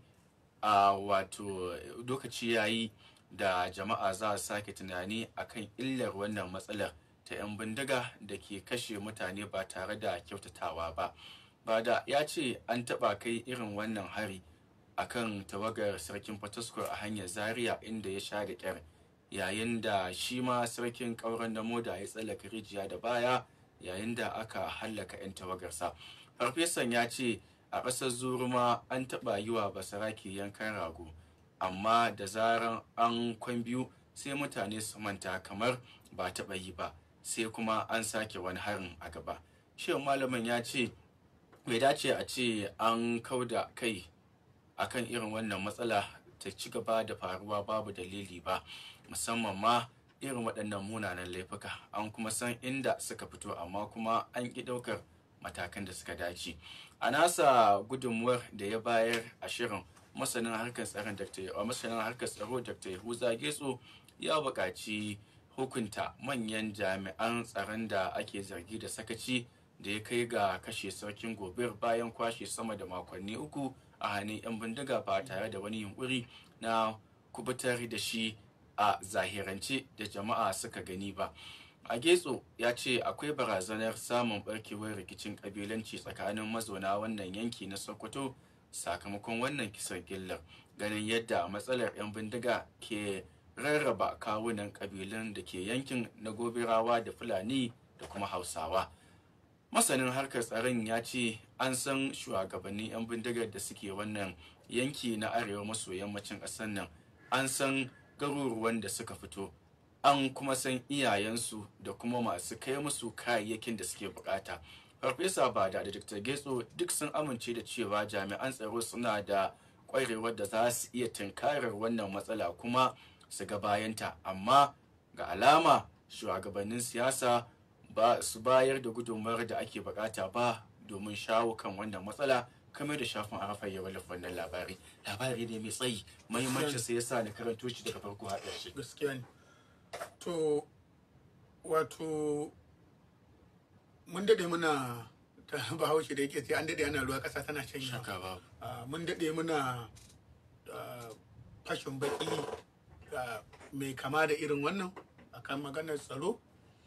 a wato lokaci ya yi da jama'a za su sake tunani akan illar wannan matsalar ta 'yan bindiga da ke kashe mutane ba tare da kyautatawa ba bada ya ce an taɓa kai irin wannan hari akan tawagar sarkin fataskor a hanyar zaria inda ya sha da kyar yayin da shi ma sarkin ƙauren da moda ya tsallaka rijiya da baya yayin da aka hallaka 'yan tawagarsa farfesan ya ce a ƙasar zuruma an taɓa yi wa basarake yankan rago amma da zaran an kwan biyu sai mutane su manta kamar ba taɓa yi ba sai kuma an sake wani harin a gaba shehu malamin ya ce bai dace a ce an kauda kai akan irin wannan matsala ta ci gaba da faruwa babu dalili ba musamman ma irin waɗannan munanan laifuka an kuma san inda suka fito amma kuma an ƙi ɗaukar matakan da suka dace a nasa gudunmuwar da ya bayar a shirin masanin harkar tsaron dr masanin harkar tsaro dr yahuza getso ya buƙaci hukunta manyan jami'an tsaron da ake zargi da sakaci da ya kai ga kashe sarkin gobir bayan kwashe sama da makonni uku a hannun 'yan bindiga ba tare da wani yunkuri na kubutar da shi a zahirance da jama'a suka gani ba a getso ya ce akwai barazanar samun barkewar rikicin kabilanci tsakanin mazauna wannan yanki na sokoto sakamakon wannan kisan gillar ganin yadda matsalar 'yan bindiga ke rarraba kawunan ƙabilun da ke yankin na gobirawa da fulani da kuma hausawa masanin harkar tsaron ya ce an san shugabannin 'yan bindigar da suke wannan yanki na arewa maso yammacin ƙasar nan an san garuruwan da suka fito an kuma san iyayensu da kuma masu kai musu kayayyakin da suke bukata farfesa bada da dr getso duk sun amince da cewa jami'an tsaro suna da kwarewar da za su iya tunkarar wannan matsala kuma su ga bayanta amma ga alama shugabannin siyasa ba su bayar da gudunmawar da ake bukata ba domin shawo kan wannan matsala kamar da shafin arafa ya wallafa wannan labari labari ne mai tsayi muhimmancin sai yasa ni karanto shi daga farko har ƙarshe gaskiya ne to wato mun dade muna ta bahaushe da yake ce an dade ana ruwa ƙasa tana shanya shaka babu Ah, mun daɗe muna ah, fashin baki ah, mai kama da irin wannan akan maganar tsaro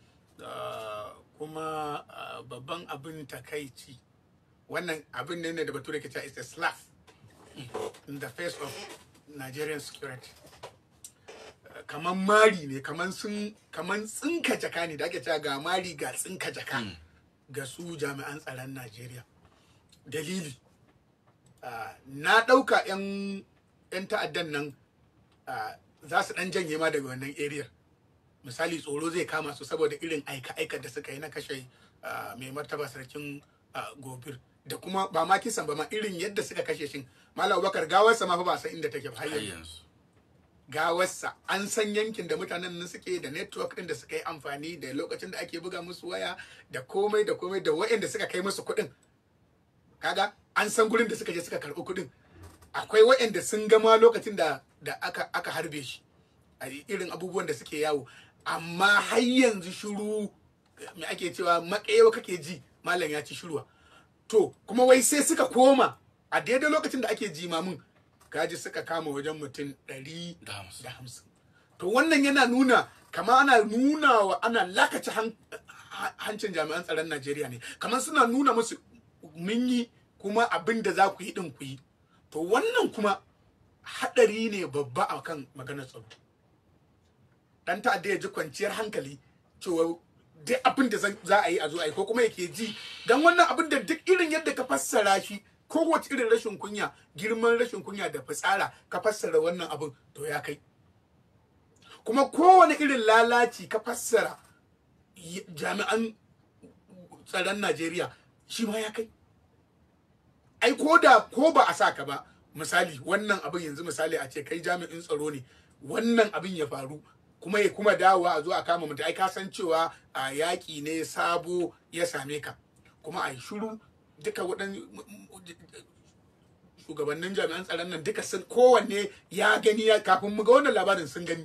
Ah, kuma ah, babban abin takaici wannan abin ne da bature ke cewa is a slap in the face of Nigerian security Ah, kaman mari ne kaman sun kaman tsinka jaka ne da ake cewa ga mari ga tsinka jaka ga su jami'an tsaron Najeriya dalili Ah, na ɗauka 'yan 'yan ta'addan nan ah, za su ɗan janye ma daga wannan area misali tsoro zai kama su saboda irin aika-aika da suka yi na kashe ah, mai martaba sarkin ah, gobir da kuma ba ma kisan ba ma irin yadda suka kashe shi malam abubakar gawarsa ma fa ba san inda take ba har har yanzu yanzu gawarsa an san yankin da mutanen nan suke da network din da suka yi amfani da lokacin da ake buga musu waya da komai da komai da waɗanda suka kai musu kuɗin kaga an san gurin da suka je suka karɓi kuɗin akwai waɗanda sun gama lokacin da da aka aka harbe shi a irin abubuwan da suke yawo amma har yanzu shiru me ake cewa makayewa kake ji malam ya ci shiruwa to kuma wai sai suka koma a daidai lokacin da ake jimamin kaji suka kama wajen mutum ɗari da hamsin da hamsin to wannan yana nuna kama ana nuna wa ana lakace han- ha- hancin jami'an tsaron najeriya ne kamar suna nuna musu mun yi kuma abin da za ku yi din ku yi to wannan kuma haɗari ne babba a kan maganar tsaro dan ta'adda ya ji kwanciyar hankali cewa duk abin da zan- za a yi a zo a yi ko kuma yake ji dan wannan abin da duk irin yadda ka fassara shi kowace irin rashin kunya girman rashin kunya da fitsara ka fassara wannan abin to ya kai kuma kowane irin lalaci ka fassara y- jami'an tsaron Najeriya shi ma ya kai ai ko da ko ba a sa ka ba misali wannan abin yanzu misali a ce kai jami'in tsaro ne wannan abin ya faru kuma ya kuma dawowa a zo a kama mutum ai ka san cewa a yaƙi ne sabo ya same ka kuma a yi shiru duka waɗan shugabannin jami'an tsaron nan duka sun kowanne ya gani ya kafin mu ga wannan labarin sun gani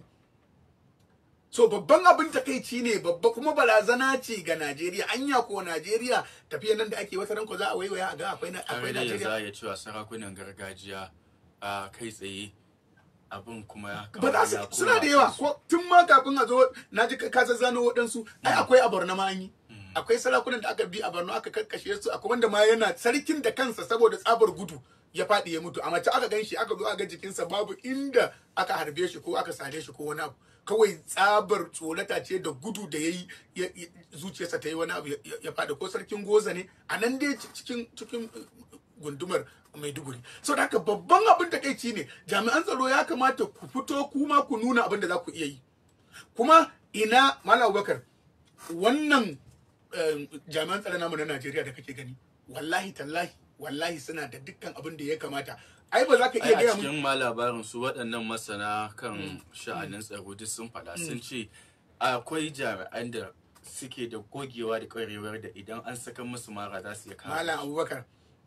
so babban abin takaici ne babba kuma barazana ce ga Najeriya anya ko Najeriya tafiya nan da ake wata ranko za a waiwaya a ga akwai na- har akwai da yanzu Najeriya za a iya cewa sarakunan gargajiya a kai tsaye abin kuma ya ba za ya su suna da yawa ko tun ma kafin a zo na ji ka zano waɗansu ai akwai a Borno ma an yi akwai sarakunan da aka bi a Borno aka karkashe su akwai wanda ma yana sarkin da kansa saboda tsabar gudu ya faɗi ya mutu a mace aka gan shi aka zo aka ga jikinsa babu inda aka harbe shi ko aka sare shi ko wani abu kawai tsabar tsorata ce da gudu da ya yi zuciyarsa ta yi wani abu ya- ya ya faɗi ko sarkin goza ne a nan dai cikin cikin gundumar maiduguri so da haka babban abin da kai ne jami'an tsaro ya kamata ku fito kuma ku nuna abin da za ku iya yi kuma ina malam abubakar wannan eh, jami'an tsaro namu na najeriya da kake gani wallahi tallahi wallahi suna da dukkan abin da ya kamata ai ba za ka ai iya a gaya mun cikin ma labarin su waɗannan masana kan sha'anin tsaro duk sun faɗa sun ce akwai jami'an da suke da gogewa da ƙwarewar da idan an saka musu mara za su iya kama malam abubakar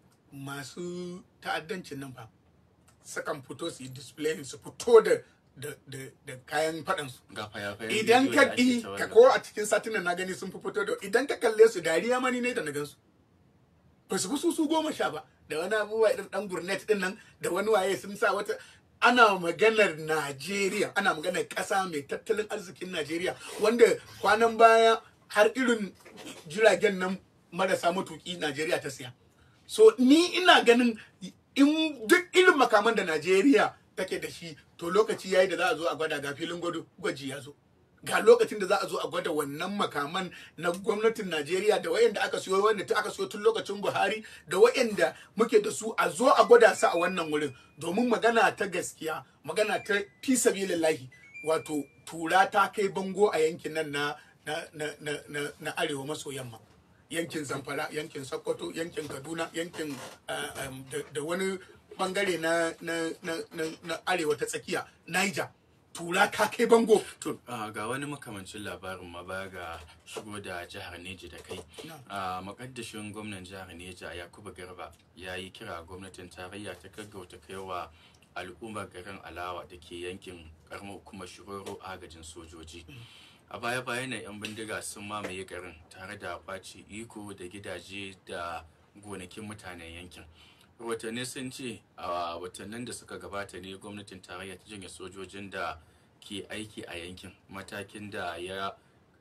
masu ta'addancin nan fa sukan fito su yi display su fito da da da, da kayan faɗansu ga fayafayen idan bidiyo ka da ake ɗi ta ka wallafa. ko a cikin satinan na gani sun fi fito da idan ka kalle su dariya mani ne da na gansu ba su fi su su goma sha ba da wani abubuwa irin dan gurnet din nan da wani waye sun sa wata ana maganar Najeriya ana maganar ƙasa mai tattalin arzikin Najeriya wanda kwanan baya har irin jiragen nan marasa matuki Najeriya ta siya so ni ina ganin in duk irin makaman da Najeriya take da shi to lokaci yayi da za a zo a gwada ga filin gwado gwaji ya zo ga lokacin da za a zo a gwada wannan makaman na gwamnatin Najeriya da wayanda aka siyo wanda ta aka siyo tun lokacin Buhari da wayanda muke da su a zo a gwada su a wannan wurin domin magana ta gaskiya magana ta fi sabilillahi wato tura ta kai bango a yankin nan na na na na, na, na arewa maso yamma yankin Zamfara yankin Sokoto yankin Kaduna yankin uh, um, da, da wani bangare na na, na, na, na arewa ta tsakiya Niger tura ta kai bango To ah, ga wani makamancin labarin ma baya ga shigo da jihar Neja da kai. Na'am. Ah, Makaddashin gwamnan jihar Neja Yakubu Garba ya yi kira gwamnatin tarayya ta gaggauta kaiwa al'ummar garin Alawa da ke yankin karamar hukumar Shiroro agajin sojoji. A baya bayan nan 'yan bindiga sun mamaye garin tare da kwace iko da gidaje da gonakin mutanen yankin. rahotanni sun ce a watannin da suka gabata ne gwamnatin tarayya ta janye sojojin da ke aiki a yankin matakin da ya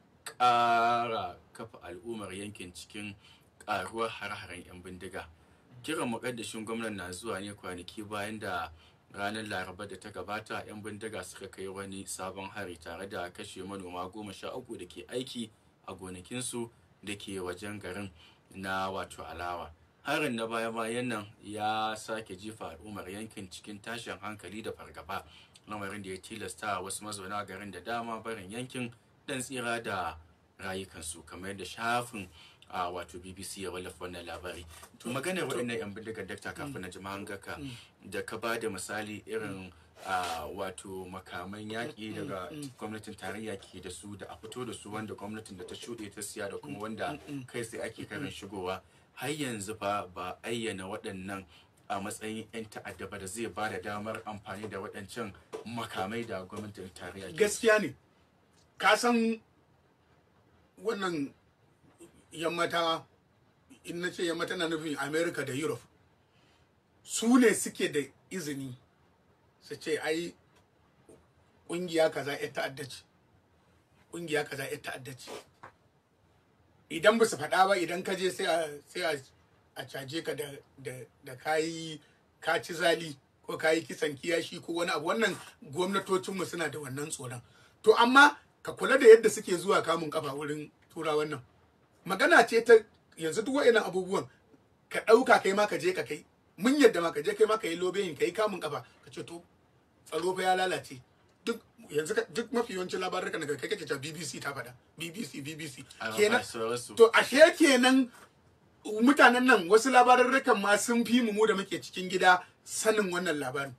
ƙara kafa al'ummar yankin cikin ƙaruwar har-haren 'yan bindiga kiran muƙaddashin gwamnan na zuwa ne kwanaki bayan da ranar laraba da ta gabata 'yan bindiga suka kai wani sabon hari tare da kashe manoma goma sha uku da ke aiki a gonakinsu da ke wajen garin na wato alawa harin na baya-bayan nan ya sake jifa al'ummar yankin cikin tashin hankali da fargaba lamarin da ya tilasta wasu mazauna garin da dama barin yankin dan tsira da rayukansu kamar yadda shafin a wato bbc ya wallafa wannan labari to maganar waɗannan yan bindigar dakta kafin na jima'an gaka da ka ba da misali irin a wato makaman yaƙi daga gwamnatin tarayya ke da su da a fito da su wanda gwamnatin da ta shuɗe ta siya da kuma wanda kai sai ake karin shigowa har yanzu fa ba ayyana waɗannan a matsayin 'yan ta'adda ba da zai ba da damar amfani da waɗancan makamai da gwamnatin tarayya ke gaskiya ne ka san wannan yammata in na ce yammata na nufin america da europe su ne suke da izini su ce ai ƙungiya kaza ya ta'adda ce ƙungiya kaza ya ta'adda ce idan ba su faɗa ba idan ka je sai a sai a a caje ka da da da kayi ka ci zali ko kayi kisan kiyashi ko wani abu wannan gwamnatocinmu suna da wannan tsoron to amma ka kula da yadda suke zuwa kamun kafa wurin tura wannan magana ce ta yanzu duk wa'annan abubuwan ka ɗauka kai ma ka je ka kai mun yadda ma ka je kai ma ka yi lobeyin ka yi kamun kafa ka ce to tsaro fa ya lalace duk yanzu ka- duk mafi yawancin labarukan daga kai kake ta BBC ta faɗa BBC BBC A- a kenan sauransu. to ashe kenan mutanen nan wasu labarurrukan ma sun fi mu mu da muke cikin gida sanin wannan labarin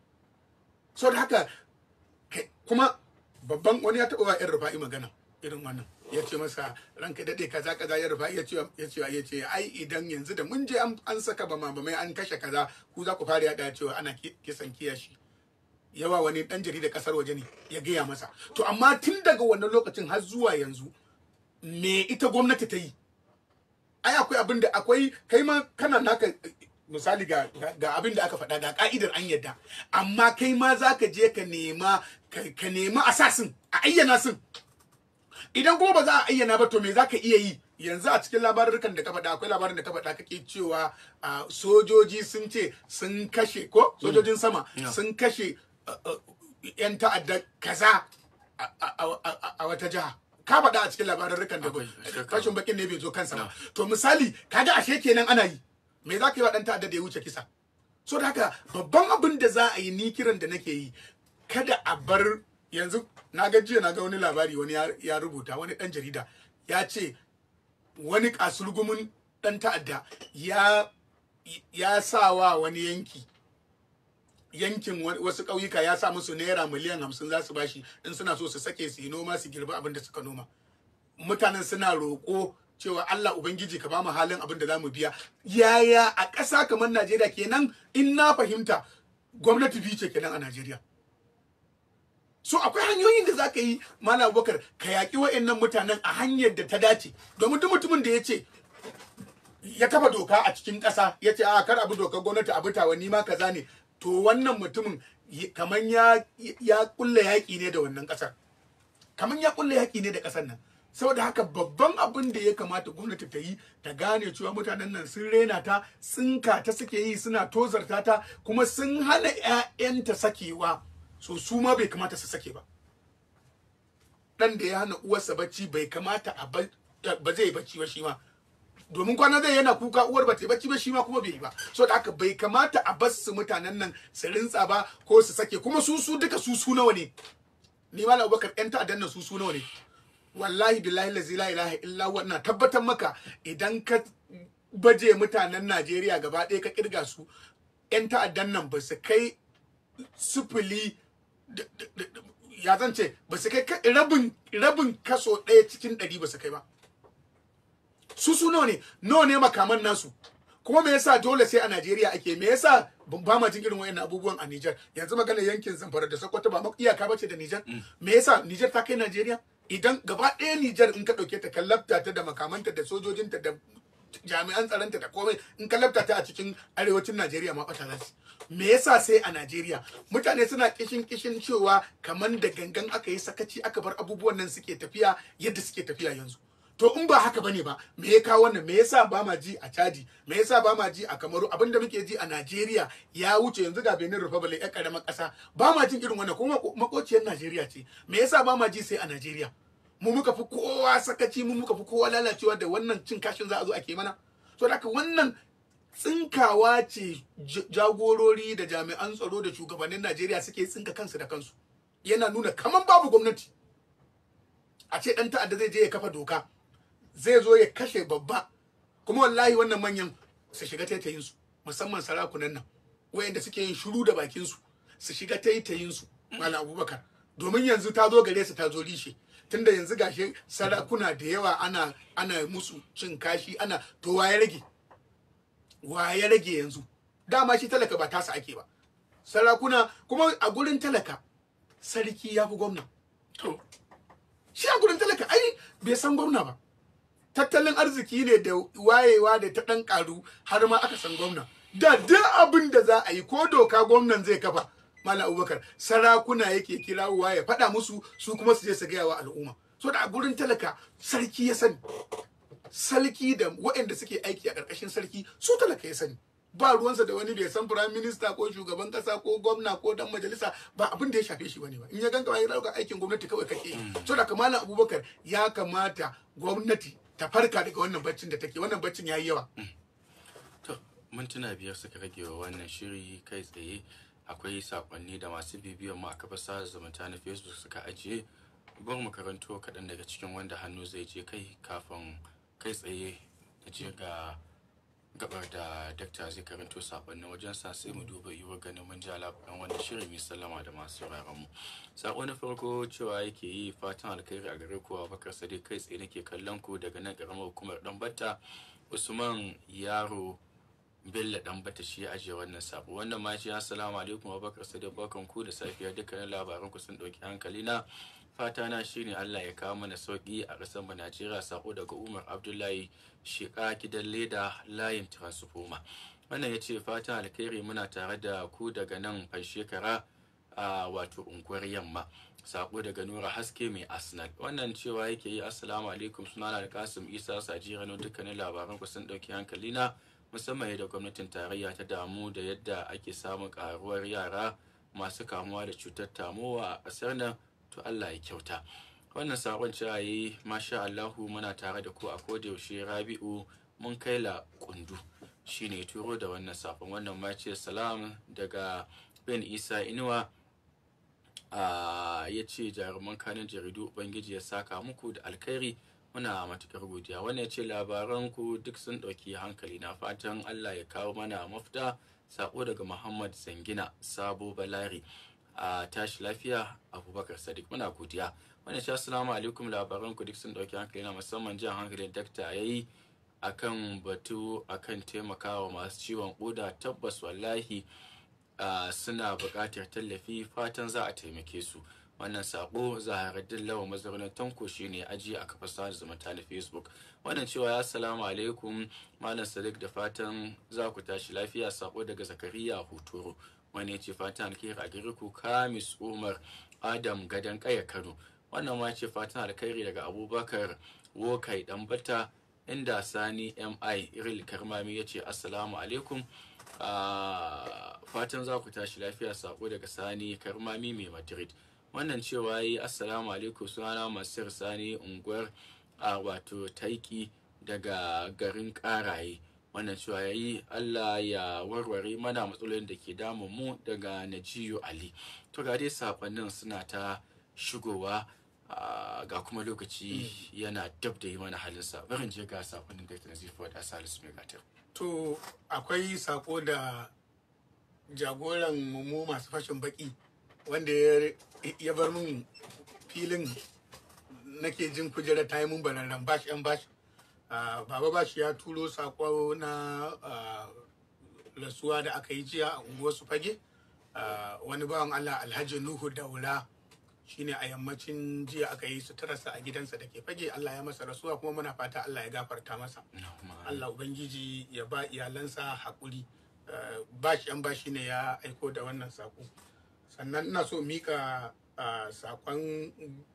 so da haka kai- kuma babban wani ya taɓa wa yan rufa'i magana irin wannan ya ce masa ranka daɗe kaza kaza ya rufa'i ya ce ya ce ya ce ai idan yanzu da mun je an an saka bama bamai an kashe kaza ku za ku fara yaɗa cewa ana ki- kisan kiyashi yawa wani ɗan jarida ƙasar waje ne ya gaya masa to amma tun daga wannan lokacin har zuwa yanzu me ita gwamnati ta yi ai akwai abin da akwai kai ma kana naka eh, misali ga ga- ga abin da aka faɗa ga ka'idar an yadda amma kai ma za ka je ka nema ka ka nema asasin a ayyana sun idan kuma ba za a ayyana ba to me za ka iya yi yanzu a cikin labarurrukan da ka faɗa akwai labarin da ka faɗa kake cewa ah, sojoji sun ce sun kashe ko sojojin sama Yeah. sun kashe ah, ah, yan ta'adda kaza a- a a- a- a wata jiha ka faɗa a cikin labarurrukan da Akwai, shakka. fashin bakin ne bai zo kansa ba No. to misali kaga ashe kenan ana yi me za ka yi wa ɗan ta'adda da ya wuce kisa so da haka babban abin da za a yi ni kiran da nake yi kada a bar yanzu na ga jiya na ga wani labari wani ya, ya rubuta wani ɗan jarida ya ce wani kasurgumin ɗan ta'adda ya ya sa wa wani yanki yankin wa- wasu ƙauyuka ya sa musu naira miliyan hamsin za su bashi in suna so su sake su yi noma su girbi abin da suka noma mutanen suna roƙo cewa Allah Ubangiji ka bamu halin abin da za mu biya yaya a ƙasa kamar Najeriya kenan in na fahimta gwamnati biyu ce kenan a Najeriya so akwai hanyoyin da za ka yi Malam Abubakar ka yaƙi wa'annan mutanen a hanyar da ta dace domin duk mutumin da ya ce ya kafa doka a cikin ƙasa ya ce a kar abu dokar gwamnati abu tawa ni ma kaza ne to wannan mutumin y- kaman ya ya kulle yaƙi ne da wannan ƙasar kaman ya kulle yaƙi ne da ƙasar nan saboda haka babban abin da ya kamata gwamnati ta yi ta gane cewa mutanen nan sun rena ta tsinka ta suke yi suna tozarta ta kuma sun hana 'ya'yanta sakewa so su ma bai kamata su sake ba dan da ya hana uwarsa bacci bai kamata a ba ba zai bacci ba shi ma domin kwana zai yana kuka uwar ba ta yi bacci ba shi ma kuma bai yi ba so da haka bai kamata a bar su mutanen nan su rintsa ba ko su sake kuma su su duka su su nawa ne ni malam abubakar yan ta'addan nan su su nawa ne wallahi billahi lazi la ilaha illa huwa ina tabbatar maka idan ka baje mutanen Najeriya gaba ɗaya ka kirga su yan ta'addan nan ba su kai sifili da- da- da- da- ya zan ce ba su kai ka- rabin rabin kaso ɗaya cikin ɗari ba su kai ba su su nawa ne nawa ne makaman nasu kuma me yasa dole sai a Najeriya ake me yasa ban ba ma jin irin wayannan abubuwan a Niger yanzu magana yankin Zamfara da Sokoto ba ma iyaka bace da Niger me yasa Niger ta kai Najeriya idan gaba ɗaya Niger in ka ɗauke ta kallabta ta da makamanta da sojojinta da jami'an tsaronta da komai in kallabta ta a cikin arewacin Najeriya ma ɓata za su me yasa sai a Najeriya mutane suna kishin kishin cewa kamar da gangan aka yi sakaci aka bar abubuwan nan suke tafiya yadda suke tafiya yanzu to in ba haka bane ba me ya kawo wannan me yasa ba ma ji a Chadi me yasa ba ma ji a Kamaru abinda muke ji a Najeriya ya wuce yanzu ga Benin Republic ya karamar kasa ba ma jin irin wannan kuma makociyar Najeriya ce me yasa ba ma ji sai a Najeriya mu muka fi kowa sakaci mu muka fi kowa lalacewa da wannan cin kashin za a zo ake mana to da haka wannan tsinkawa ce j- jagorori da jami'an tsaro da shugabannin Najeriya suke tsinka kansu da kansu yana nuna kaman babu gwamnati a ce dan ta'adda zai je ya kafa doka zai zo ya kashe babba kuma wallahi wannan manyan su shiga taitayin su musamman sarakunan nan wayanda suke yin shiru da bakin su su shiga taitayin su malam abubakar domin yanzu ta zo gare su ta zo rishe tunda yanzu gashi sarakuna da yawa ana ana musu cin kashi ana to waye rage wa ya rage yanzu dama shi talaka ba tasa ake ba sarakuna kuma a gurin talaka sarki ya fi gwamna to shi a gurin talaka ai bai san gwamna ba tattalin arziki ne da wayewa da ta ɗan ƙaru har ma aka san gwamna da duk abin da za a yi ko doka gwamnan zai kafa Malam Abubakar sarakuna yake kirawowa ya faɗa musu su kuma su je su gaya wa al'umma so da a gurin talaka sarki ya sani sarki da waɗanda suke aiki a ƙarƙashin sarki su talaka ya sani ba ruwansa da wani bai san prime minister ko shugaban kasa ko gwamna ko dan majalisa ba abin da ya shafe shi bane ba in ya ganka ya dauka aikin gwamnati kawai kake so da kamalan abubakar ya kamata gwamnati ta farka daga wannan baccin da take wannan baccin yayi yawa To, mintuna biyar suka rage wa wannan shiri kai tsaye akwai sakonni da masu bibiyan mu a kafar sada zumunta na Facebook suka ajiye. Bar mu karanto kaɗan daga cikin wanda hannu zai je kai kafin kai tsaye na je ga gabar da dakta zai karanto sakonnin wajen sa sai mu duba yiwuwar ganin mun ja labaran wannan shirin mai sallama da masu sauraron mu. Sako na farko cewa yake yi fatan alkhairi a gare ku Abubakar Sadiq kai tsaye nake kallon ku daga nan karamar hukumar Danbatta Usman Yaro Bello dan bata shi ya ajiye wannan sabo wannan ma shi assalamu alaikum Abubakar Sadiq barkan ku da safiya dukkanin labaran ku sun dauki hankali na fata na shine Allah ya kawo mana sauki a ƙasar mu Najeriya sako daga Umar Abdullahi Sheka gidan leda layin transformer wannan yace fatan alkhairi muna tare da ku daga nan shekara a wato unguwar yamma sako daga nura haske mai arsenal wannan cewa yake yi assalamu alaikum sunana da kasim isa sajirano dukkanin labaran ku sun dauki hankali na musamman yadda gwamnatin tarayya ta damu da yadda ake samun karuwar yara masu kamuwa da cutar tamowa a ƙasar nan to Allah ya kyauta wannan sakon cewa yi masha Allahu muna tare da ku a kodayaushe Rabi'u mun kai la kundu shine turo da wannan sakon wannan ma ce salam daga Ben Isa Inuwa ya ce jaruman kanin jaridu ubangiji ya saka muku da alkhairi muna matukar godiya wannan ya ce labaran ku duk sun ɗauki hankali na fatan allah ya kawo mana mafita sako daga muhammad zangina sabo balari a tashi lafiya abubakar sadiq muna godiya wannan ce assalamu alaikum labaran ku duk sun ɗauki hankali na musamman jan hankalin dakta ya yi akan batu akan taimakawa masu ciwon koda tabbas wallahi Uh, suna buƙatar tallafi fatan za a taimake su wannan sako zaharaddin lawa mazaunin tanko shine aji a kafar sada zumunta na facebook wannan cewa ya salamu alaikum malam sadiq da fatan za ku tashi lafiya sako daga zakariya huturu wani ce fatan alkhairi a gare ku kamis umar adam gadan kaya kano wannan ma ce fatan alkhairi daga abubakar wokai bata inda sani mi iril karmami ya ce assalamu alaikum Ah, fatan za ku tashi lafiya sako daga sani karmami mai madrid wannan cewa yi assalamu alaikum sunana masir sani unguwar a wato taiki daga garin karaye wannan cewa ya yi allah ya warware mana matsalolin da ke damun mu daga najiyu ali to ga dai sakonnin suna ta shigowa ah, ga kuma lokaci yana dab da yi mana halinsa barin je ga sakonnin da ta nazifu da salisu mai gatar to akwai sako da jagoran mu masu fashin baki wanda ya- ya bar min filin nake jin kujerar ta yi mun bararren bashi yan bashi Ah, baba bashi ya turo sako na ah, rasuwa da aka yi jiya a unguwar su fage Ah, wani bawan allah alhaji nuhu daura shine a yammacin jiya aka yi suturarsa a gidansa da ke fage allah ya masa rasuwa kuma muna fata allah ya gafarta masa Allah Ubangiji ya ba iyalansa haƙuri Eh, bashi yan bashi ne ya aiko da wannan saƙo sannan ina so mika ah, saƙon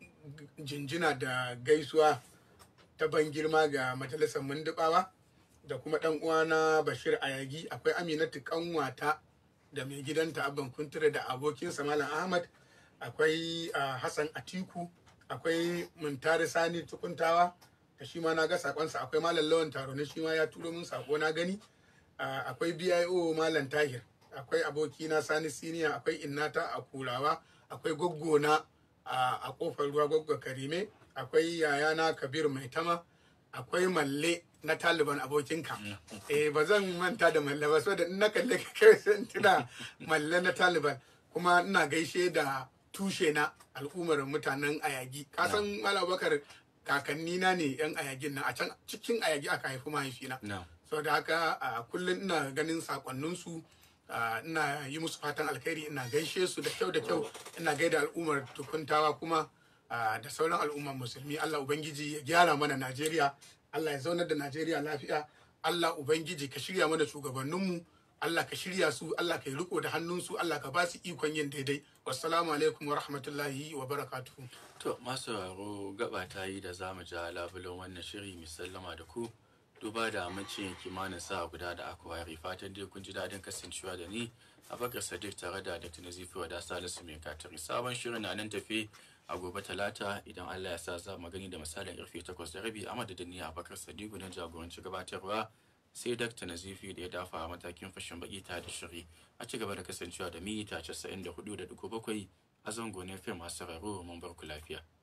jinjina da gaisuwa ta ban girma ga majalisar mundubawa da kuma ɗan uwana bashir ayagi akwai aminatu kanwata da mai gidanta abban kuntura da abokinsa malam ahmad akwai ah, hassan atiku akwai muntari sani tukuntawa da shi ma na ga sakonsa akwai malam lawan taro ne shi ma ya turo min sako na gani Ah, akwai bio malam tahir akwai abokina sani siniya akwai innata a kurawa akwai goggona a a kofar ruwa goggo karime akwai yayana kabir mai tama akwai malle na taliban abokinka eh ba zan manta da malle ba saboda in na kalle ka kai sai in tuna malle na taliban kuma ina gaishe da tushe na al'ummar mutanen ayagi kasan malam bakar kakanni na ne yan ayagin nan a can cikin ayagi aka haifi mahaifina na sau da haka a kullum ina ganin sakonninsu a, ina yi musu fatan alkhairi ina gaishe su da kyau da kyau ina gaida al'ummar tukuntawa kuma a, da sauran al'ummar musulmi allah ubangiji ya gyara mana najeriya allah ya zaunar da najeriya lafiya allah ubangiji ka shirya mana shugabanninmu allah ka shirya su allah ka yi riko da hannunsu allah ka ba su ikon yin daidai wassalamu alaikum wa rahmatullahi wa barakatuhu To masu sauraro gaba ta yi da za mu ja labulen wannan shiri mai sallama da ku duba da amincin kimanin sa guda da aka ware fatan dai kun ji daɗin kasancewa da ni a bakar sadiq tare da dr nazifi wa da salisu mai katari sabon shirin na nan tafi a gobe talata idan allah ya sa za mu gani da misalin karfe takwas da rabi a madadin ni a bakar sadiq na jagoranci gabatarwa sai dr nazifi da ya dafa a matakin fashin baki ta da shiri a ci gaba da kasancewa da mita 94.7 a zango na fim masu sauraro mun bar ku lafiya